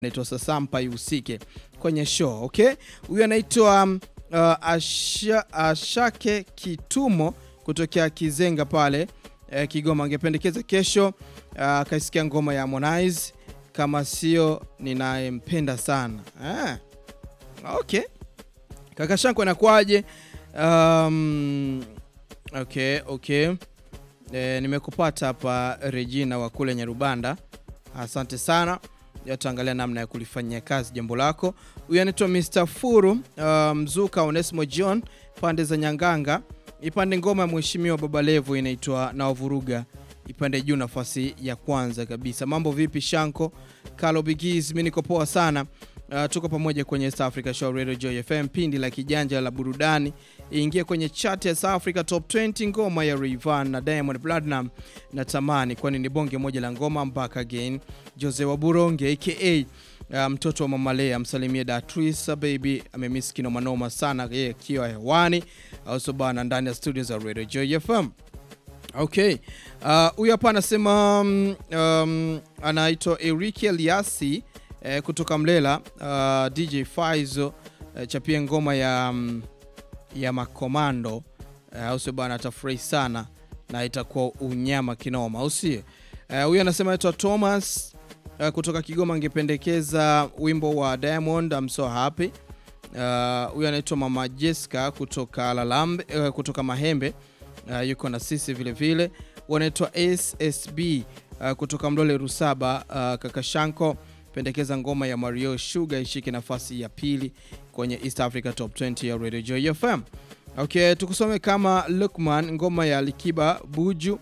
naitwa Sasampa ihusike kwenye show okay. Huyu anaitwa um, uh, Asha, Ashake Kitumo kutokea Kizenga pale eh, Kigoma, angependekeza kesho uh, kaisikia ngoma ya Harmonize kama sio ninayempenda sana ah. Okay, kaka Shanko anakuaje? Um, okay, okay. E, nimekupata hapa Regina wa kule Nyarubanda, asante sana. Tutaangalia namna ya kulifanyia kazi jambo lako. Huyu anaitwa Mr Furu uh, Mzuka Onesimo John pande za Nyanganga, ipande ngoma ya mheshimiwa Baba Levo inaitwa na wavuruga ipande juu nafasi ya kwanza kabisa. Mambo vipi Shanko Kalo Bigis? Mimi niko poa sana. Uh, tuko pamoja kwenye East Africa Show Radio Joy FM, pindi la kijanja la burudani. Ingia kwenye chat ya East Africa Top 20, ngoma ya Rayvanny na Diamond Platnumz na tamani, kwani ni bonge moja la ngoma. Back again Jose wa Buronge aka uh, mtoto wa Mama Lea, msalimie Datrisa baby, amemiss kinoma noma sana yeye akiwa hewani au bana ndani ya studio za Radio Joy FM. Okay, huyu uh, hapa anasema um, um, anaitwa Eric Eliasi eh, kutoka Mlela uh, DJ Faizo eh, chapie ngoma ya, um, ya makomando au sio bwana, atafurahi sana na itakuwa unyama kinoma, au sio? Huyu uh, anasema anaitwa Thomas uh, kutoka Kigoma, angependekeza wimbo wa Diamond I'm so happy. Huyu uh, anaitwa Mama Jessica kutoka Lalambe, uh, kutoka Mahembe uh, yuko na sisi vile vile. Wanaitwa SSB uh, kutoka Mlole Rusaba. Uh, kaka Shanko pendekeza ngoma ya Mario Sugar ishike nafasi ya pili kwenye East Africa Top 20 ya Radio Joy FM. Okay, tukusome kama Lukman ngoma ya Likiba Buju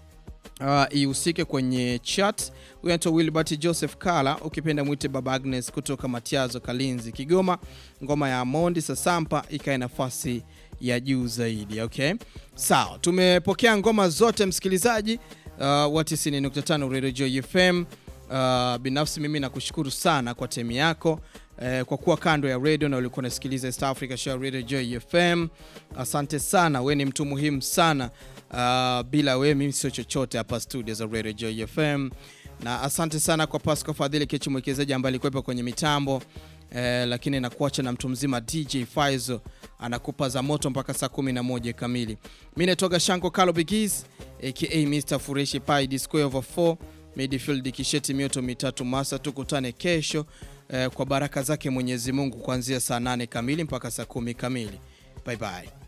uh, ihusike kwenye chat. Huyu anaitwa Wilbert Joseph Kala, ukipenda mwite Baba Agnes kutoka Matiazo Kalinzi Kigoma, ngoma ya Mondi Sasampa ikae nafasi ya juu zaidi. Okay, sawa, tumepokea ngoma zote msikilizaji uh, wa 90.5 Radio Joy FM. Uh, binafsi mimi nakushukuru sana kwa temi yako uh, kwa kuwa kando ya radio na ulikuwa unasikiliza East Africa Show Radio Joy FM. Asante sana, we ni mtu muhimu sana uh, bila we mimi sio chochote hapa studio za Radio Joy FM, na asante sana kwa Pascal Fadhili Kechi mwekezaji ambaye alikuwepo kwenye mitambo eh, lakini nakuacha na mtu mzima DJ Faizo anakupa za moto mpaka saa 11 kamili. Mimi natoka Shanko Kalo Bigis aka Mr Fureshi Pai D square over 4 midfield kisheti mioto mitatu masa. Tukutane kesho eh, kwa baraka zake Mwenyezi Mungu kuanzia saa 8 kamili mpaka saa 10 kamili. Bye bye.